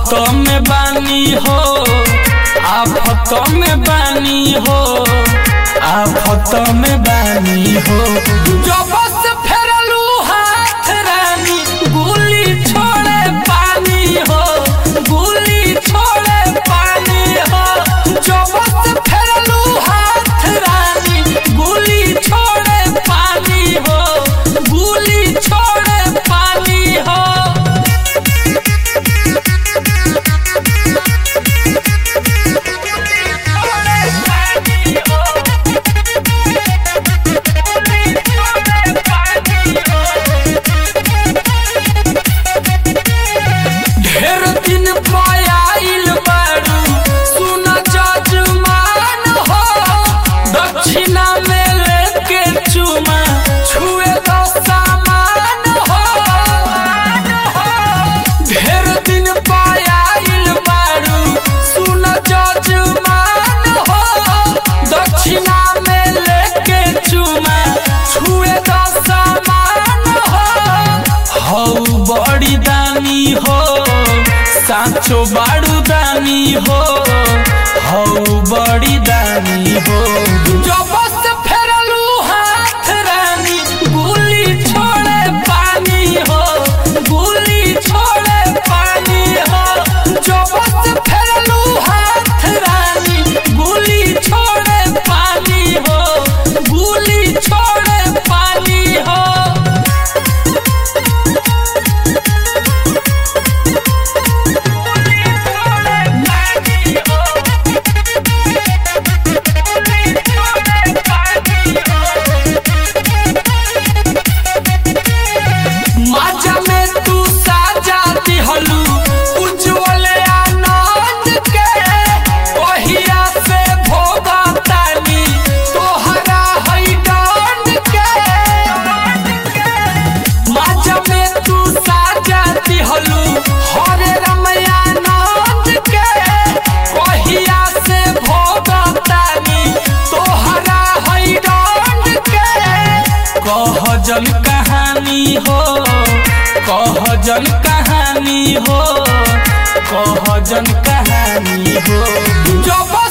आफत में बानी हो आफत में बानी हो आफत में बानी हो जब से फेरलू हाथ रानी गुली छोड़े पानी हो गुली छोड़े पानी हो जब से फेरलू हाथ रानी गुली छोड़े पानी हो गुली छोड़े पानी हो ढेर दिन पयाइल बारू सुन जजमान हो दक्षिणा में लेके चुमा छुए दो सामान हो ढेर दिन पयाइल बारू सुन जजमान हो दक्षिणा में लेके चुमा छुए दो सामान हो हौ बड़ी दानी हो साँचो बाड़ू दानी हो हौ बड़ी दानी हो जब से फेरलू हाथ रानी गुली छोड़े पानी हो गुली छोड़े पानी हो जब से फेरलू हाथ रानी गुली छोड़े पानी हो गुली छोड़े पानी हो माजा में तू साजा दिहलू उज्जवल आनंद के ओहिया से भोगा तानी तोहरा है डांड के माजा में तू साजा दिहलू हरे रमयानंद के ओहिया से भोगा तानी तोहरा है डांड के कह जल कहानी हो कह जल कहानी हो कह जल कहानी हो जब